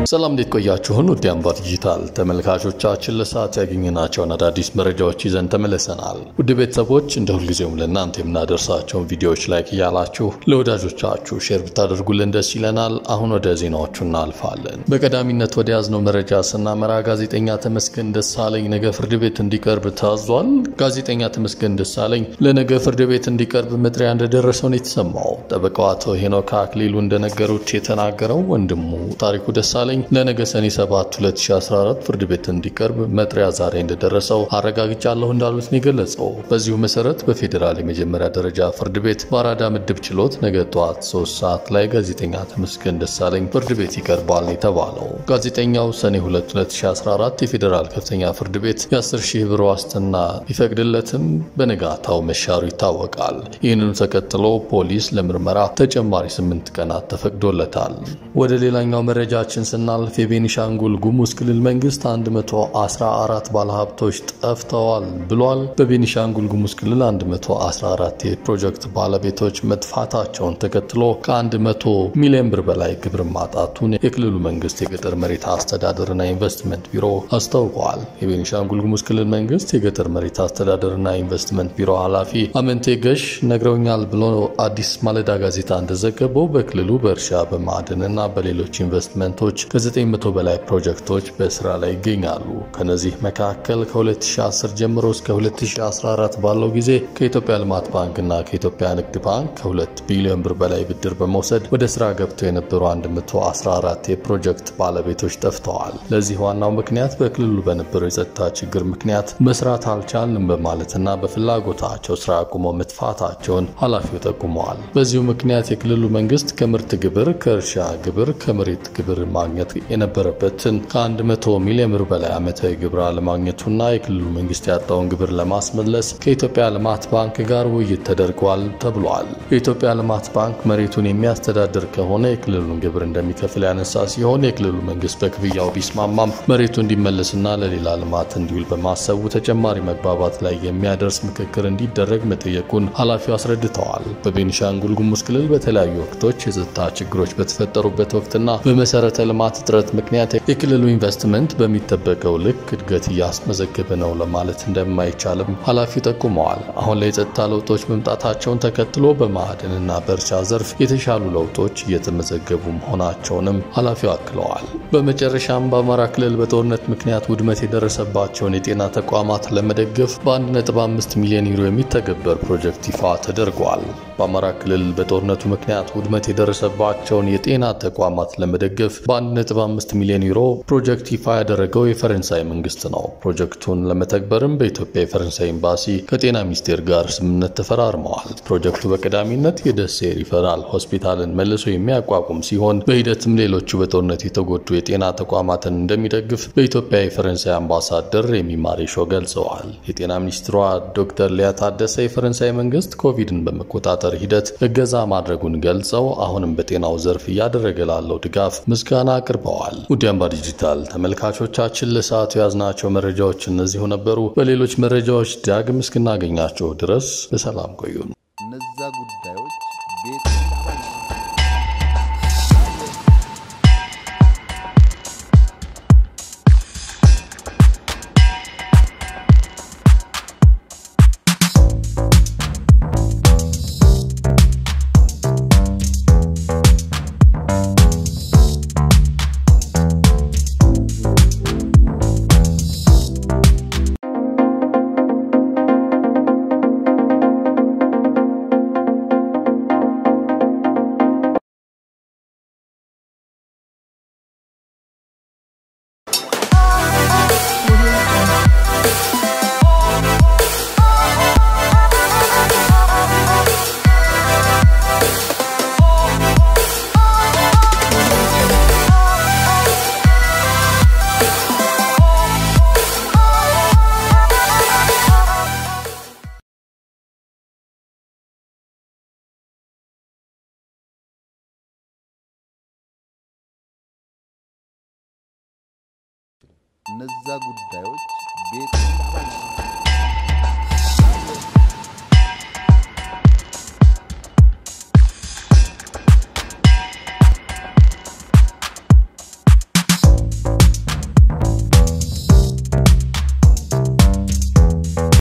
ሰላም እንዴት ቆያችሁን? ውድ አምባ ዲጂታል ተመልካቾቻችን ለሰዓት ያገኘናቸውን አዳዲስ መረጃዎች ይዘን ተመልሰናል። ውድ ቤተሰቦች እንደ ሁልጊዜውም ለእናንተ የምናደርሳቸውን ቪዲዮዎች ላይክ እያላችሁ ለወዳጆቻችሁ ሼር ብታደርጉልን ደስ ይለናል። አሁን ወደ ዜናዎቹ እናልፋለን። በቀዳሚነት ወደ ያዝነው መረጃ ስናመራ ጋዜጠኛ ተመስገን ደሳለኝ ነገ ፍርድ ቤት እንዲቀርብ ታዟል። ጋዜጠኛ ተመስገን ደሳለኝ ለነገ ፍርድ ቤት እንዲቀርብ መጥሪያ እንደደረሰው ነው የተሰማው። ጠበቃው አቶ ሄኖክ አክሊሉ እንደነገሩት የተናገረው ወንድሙ ታሪኩ ደሳለኝ ለነገ ሰኔ 7 2014 ፍርድ ቤት እንዲቀርብ መጥሪያ ዛሬ እንደደረሰው አረጋግጫለሁ እንዳሉት ነው የገለጸው። በዚሁ መሰረት በፌዴራል የመጀመሪያ ደረጃ ፍርድ ቤት በአራዳ ምድብ ችሎት ነገ ጠዋት 3 ሰዓት ላይ ጋዜጠኛ ተመስገን ደሳለኝ ፍርድ ቤት ይቀርባል ነው የተባለው። ጋዜጠኛው ሰኔ 2 2014 የፌዴራል ከፍተኛ ፍርድ ቤት የ10 ሺህ ብር ዋስትና ቢፈቅድለትም በነጋታው መሻሩ ይታወቃል። ይህንኑ ተከትሎ ፖሊስ ለምርመራ ተጨማሪ 8 ቀናት ተፈቅዶለታል። ወደ ሌላኛው መረጃችን ስናልፍ የቤኒሻንጉል ጉሙዝ ክልል መንግስት 114 ባለሀብቶች ጠፍተዋል ብሏል። በቤኒሻንጉል ጉሙዝ ክልል 114 የፕሮጀክት ባለቤቶች መጥፋታቸውን ተከትሎ ከ100 ሚሊዮን ብር በላይ ግብር ማጣቱን የክልሉ መንግስት የገጠር መሬት አስተዳደርና ኢንቨስትመንት ቢሮ አስታውቋል። የቤኒሻንጉል ጉሙዝ ክልል መንግስት የገጠር መሬት አስተዳደርና ኢንቨስትመንት ቢሮ ኃላፊ አመንቴ ገሽ ነግረውኛል ብሎ አዲስ ማለዳ ጋዜጣ እንደዘገበው በክልሉ በእርሻ በማዕድንና በሌሎች ኢንቨስትመንቶች ከ900 በላይ ፕሮጀክቶች በስራ ላይ ይገኛሉ። ከነዚህ መካከል ከ2010 ጀምሮ እስከ 2014 ባለው ጊዜ ከኢትዮጵያ ልማት ባንክና ከኢትዮጵያ ንግድ ባንክ ከ2 ቢሊዮን ብር በላይ ብድር በመውሰድ ወደ ስራ ገብተው የነበሩ 114 የፕሮጀክት ባለቤቶች ጠፍተዋል። ለዚህ ዋናው ምክንያት በክልሉ በነበረው የጸጥታ ችግር ምክንያት መስራት አልቻልንም በማለትና በፍላጎታቸው ስራ አቁመው መጥፋታቸውን ኃላፊው ጠቁመዋል። በዚሁ ምክንያት የክልሉ መንግስት ከምርት ግብር፣ ከእርሻ ግብር፣ ከመሬት ግብር ማግኘት የነበረበትን ከ100 ሚሊዮን ብር በላይ ዓመታዊ ግብር አለማግኘቱና የክልሉ መንግስት ያጣውን ግብር ለማስመለስ ከኢትዮጵያ ልማት ባንክ ጋር ውይይት ተደርጓል ተብሏል። የኢትዮጵያ ልማት ባንክ መሬቱን የሚያስተዳድር ከሆነ የክልሉን ግብር እንደሚከፍል ያነሳ ሲሆን የክልሉ መንግስት በክፍያው ቢስማማም መሬቱ እንዲመለስና ለሌላ ልማት እንዲውል በማሰቡ ተጨማሪ መግባባት ላይ የሚያደርስ ምክክር እንዲደረግ መጠየቁን ኃላፊው አስረድተዋል። በቤኒሻንጉል ጉሙዝ ክልል በተለያዩ ወቅቶች የጸጥታ ችግሮች በተፈጠሩበት ወቅትና በመሰረተ ልማት እጥረት ምክንያት የክልሉ ኢንቨስትመንት በሚጠበቀው ልክ እድገት እያስመዘገበ ነው ለማለት እንደማይቻልም ኃላፊው ጠቁመዋል። አሁን ላይ የጸጥታ ለውጦች መምጣታቸውን ተከትሎ በማዕድንና በእርሻ ዘርፍ የተሻሉ ለውጦች እየተመዘገቡ መሆናቸውንም ኃላፊው አክለዋል። በመጨረሻም በአማራ ክልል በጦርነት ምክንያት ውድመት የደረሰባቸውን የጤና ተቋማት ለመደገፍ በ1.5 ሚሊዮን ዩሮ የሚተገበር ፕሮጀክት ይፋ ተደርጓል። በአማራ ክልል በጦርነቱ ምክንያት ውድመት የደረሰባቸውን የጤና ተቋማት ለመደገፍ በ1.5 ሚሊዮን ዩሮ ፕሮጀክት ይፋ ያደረገው የፈረንሳይ መንግስት ነው። ፕሮጀክቱን ለመተግበርም በኢትዮጵያ የፈረንሳይ ኤምባሲ ከጤና ሚኒስቴር ጋር ስምምነት ተፈራርመዋል። ፕሮጀክቱ በቀዳሚነት የደሴ ሪፈራል ሆስፒታልን መልሶ የሚያቋቁም ሲሆን በሂደትም ሌሎቹ በጦርነት የተጎዱ የጤና ተቋማትን እንደሚደግፍ በኢትዮጵያ የፈረንሳይ አምባሳደር የሚማሬሾ ገልጸዋል። የጤና ሚኒስትሯ ዶክተር ሊያ ታደሰ የፈረንሳይ መንግስት ኮቪድን በመቆጣጠር ሂደት እገዛ ማድረጉን ገልጸው አሁንም በጤናው ዘርፍ እያደረገ ላለው ድጋፍ ምስጋና አቅርበዋል። ውድ አምባ ዲጂታል ተመልካቾቻችን ለሰዓቱ የያዝናቸው መረጃዎች እነዚሁ ነበሩ። በሌሎች መረጃዎች ዳግም እስክናገኛቸው ድረስ በሰላም ቆዩን። እነዛ ጉዳዮች ቤት እነዛ ጉዳዮች ቤት